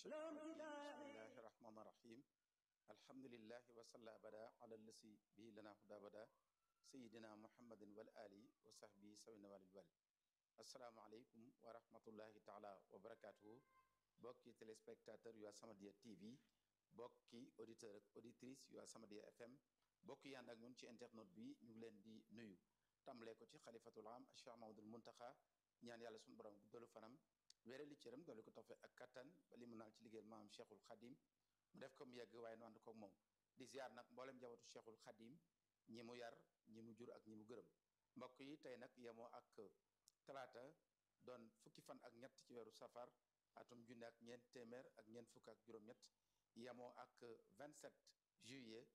bismillahi rahmaani rahim alhamdulilahi wasalla abada ala lasi bihi lana huda bada sayidina muhammadin wal ali wa sahbi sawina walil wal asalaamualeykum wa rahmatullahi taala wa barakatuhu bokki téléspectateur yu As-Samadiyya TV bokki auditeur ak auditrice yu As-Samadiyya FM bokki yànd ak ñun ci internet bi ñu ngi leen di nuyu tàmbalee ko ci xalifatul am Cheikh Mahamadul Muntaxa ñaan yàlla suñu borom guddalu fanam wéere li cëram doole ko tofe ak kattan ba li mu naal ci liggéeyal maam Cheikhul Khadim mu def ko mu yegg waaye nu ànd koog moom di ziar nag mboolem njabootu Cheikhul Khadim ñi mu yar ñi mu jur ak ñi mu gërëm mbokk yi tey nag yemoo ak talaata doon fukki fan ak ñett ci weeru safar atum junne ak ñeent téeméer ak ñeent fukk ak juróom-ñett yemoo ak 27 juillet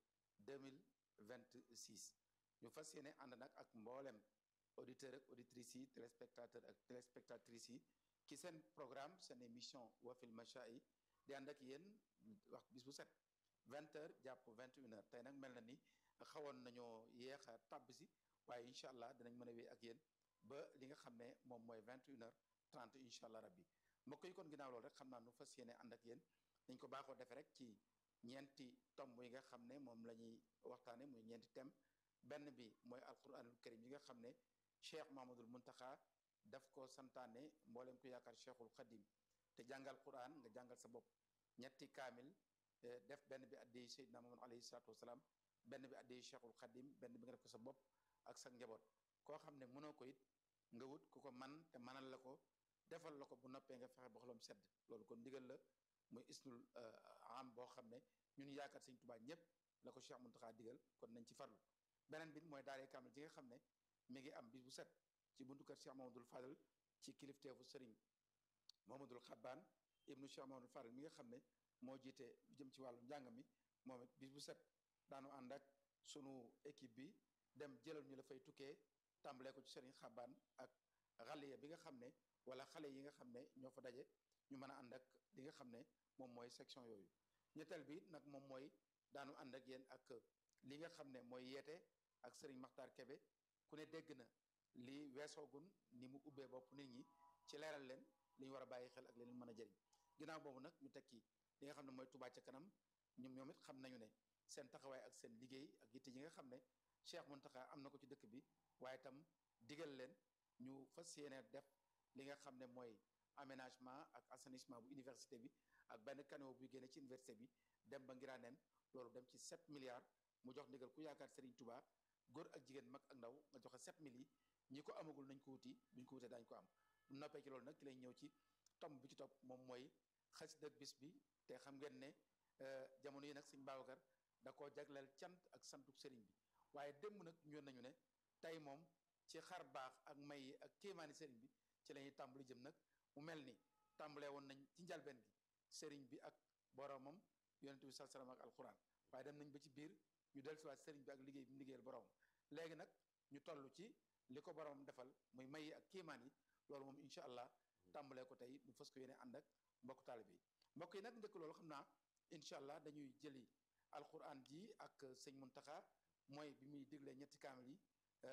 2026 ñu fas yéene ànd nag ak mboolem auditeur ak auditrices yi téléspectateur ak téléspectatrices yi ci seen programme seen émission wafil macha'i di ànd ak yéen wax bis bu set 20 heures jàpp 21 heures tey nag mel na ni xawoon nañoo yéex a tàbb si waaye incha allah dinañ mën a wéy ak yéen ba li nga xam ne moom mooy 21 heures 30 incha allah rabbi mbokk yi kon ginnaaw loolu rek xam naa nu fas yéene ànd ak yéen dañ ko baaxoo defee rek ci ñeenti tomb yi nga xam ne moom la ñuy waxtaane muy ñeenti thème benn bi mooy alquranul karim yi nga xam ne cheikh mahamadul muntaxa daf ko santaane mboolem ku yaakaar cheikhul xadim te jàngal quran nga jàngal sa bopp ñetti kaamil def benn bi addey seydina muhammad alayhi salatu wasalaam benn bi addey cheikhul xadim benn bi nga def ko sa bopp ak sa njaboot koo xam ne mënoo ko it nga wut ku ko man te manal la ko defal la ko bu noppee nga fexe ba xolam sedd loolu kon ndigal la muy isnul am boo xam ne ñun yaakaar sëñ Tuubaa ñëpp la ko cheikh muntaxa digal kon nañ ci farlu beneen bi mooy daaree kaamil ji nga xam ne mi ngi am bis bu set ci buntu kër Cheikh Mamadou Fadal ci kilifteefu Serigne Mamadou Xabbaan ibnu Cheikh Mamadou Fadal mi nga xam ne moo jiite lu jëm ci wàllu njàng mi moom it bis bu set daanu ànd ak sunu équipe bi dem jëlal ñu la fay tukkee tàmbalee ko ci Serigne Xabbaan ak xale bi nga xam ne wala xale yi nga xam ne ñoo fa daje ñu mën a ànd ak li nga xam ne moom mooy section yooyu ñetteel bi nag moom mooy daanu ànd ak yéen ak li nga xam ne mooy yeete ak Serigne Makhtar Kebe ku ne dégg na li weesoogun ni mu ubbee bopp nit ñi ci leeral leen li ñu war a bàyyi xel ak leen mën a jëriñ ginnaaw boobu nag ñu tekki li nga xam ne mooy Touba ca kanam ñoom ñoom it xam nañu ne seen taxawaay ak seen liggéey ak yitte yi nga xam ne Cheikh Mountakha am na ko ci dëkk bi waaye itam digal leen ñu fas yéene def li nga xam ne mooy aménagement ak assainissement bu université bi ak benn canaux buy génne ci université bi dem ba Ngiraneen loolu dem ci 7 milliards mu jox ndigal ku yaakaar Serigne Touba góor ak jigéen mag ak ndaw nga joxe 7000 yi ñi ko amagul nañ ko wuti buñ ko wutee daañu ko am bu noppee ci loolu nag ki lay ñëw ci tomb bi ci topp moom mooy xasida bis bi te xam ngeen ne jamono yi nag sëñ Babacar da koo jagleel cant ak santuk sëriñ bi waaye démb nag ñëw nañu ne tey moom ci xar baax ak may yi ak kéemaani sëriñ bi ci la ñuy tàmbali jëm nag mu mel ni tàmbalee woon nañ ci njalbeen gi sëriñ bi ak boromam yonente bi sallallahu alayhi wasallam ak alquran waaye dem nañ ba ci biir ñu dellusiwaat sëriñ bi ak liggéey bi mu liggéeyal borom léegi nag ñu toll ci li ko boromam defal muy may yi ak kéemaan yi loolu moom incha allah tàmbalee ko tey ñu fas ko yéene ànd ak mbokk taalibe yi mbokk yi nag njëkk loolu xam naa incha allah dañuy jëli alquran ji ak sëñ Muntaxa mooy bi muy diglee ñetti kaamil yi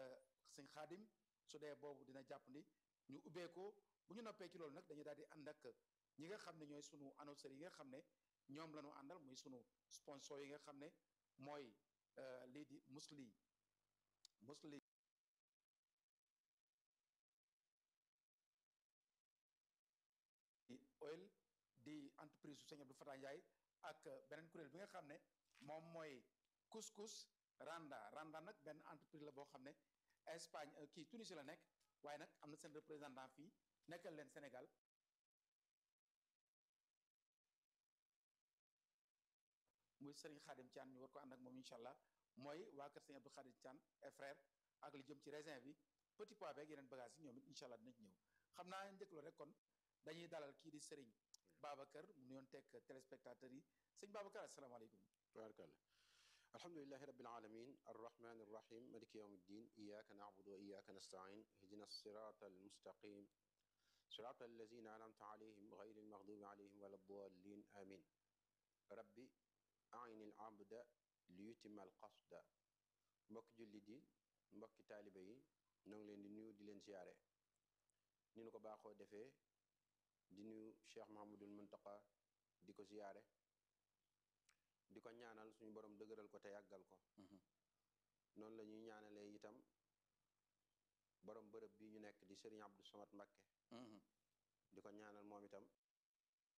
sëñ xaadim su dee boobu dina jàpp ni ñu ubbee ko bu ñu noppee ci loolu nag dañuy daal di ànd ak ñi nga xam ne ñooy sunu annonceurs yi nga xam ne ñoom la ñu àndal muy sunu sponsor yi nga xam ne mooy lii di musli musli oil di entreprise su sëñ Abdou Fatah Ndiaye ak beneen kuréel bi nga xam ne moom mooy couscous Randa Randa nag benn entreprise la boo xam ne Espagne kii Tunisie la nekk waaye nag am na seen représentant fii nekkal leen Sénégal muy Serigne Khadim Thian ñu war ko ànd ak moom incha allah mooy waa kër Serigne Abdou Khadim Thian et frère ak li jëm ci raisin bi petit pois beeg yeneen bagage yi ñoom it incha allah dinañ ñëw xam naa njëkk loolu rek kon dañuy dalal kii di Serigne Babacar mu nuyoon teg téléspectateurs yi sëñ Babacar asalaamaaleykum tabarakallah alhamdulilahi rabbil alamin arrahmani arrahim maliki yawm ddin iyaka na'budu wa iyaka nasta'in ihdina sirata almustaqim sirata allazina an'amta alayhim ghayri almaghdubi alayhim wala ddallin amin rabbi aini al abda li yutima al qasda mbokki jullit yi mbokki taalibe yi ñoo ngi leen di nuyu di leen ziyaare ni nu ko baaxoo defee di nuyu cheikh mahamadul muntaqa di ko ziyaare di ko ñaanal suñu borom dëgëral ko te yàggal ko noonu la ñuy ñaanalee itam borom bërëb bi ñu nekk di Serigne Abdou Samad Mbakke di ko ñaanal moom itam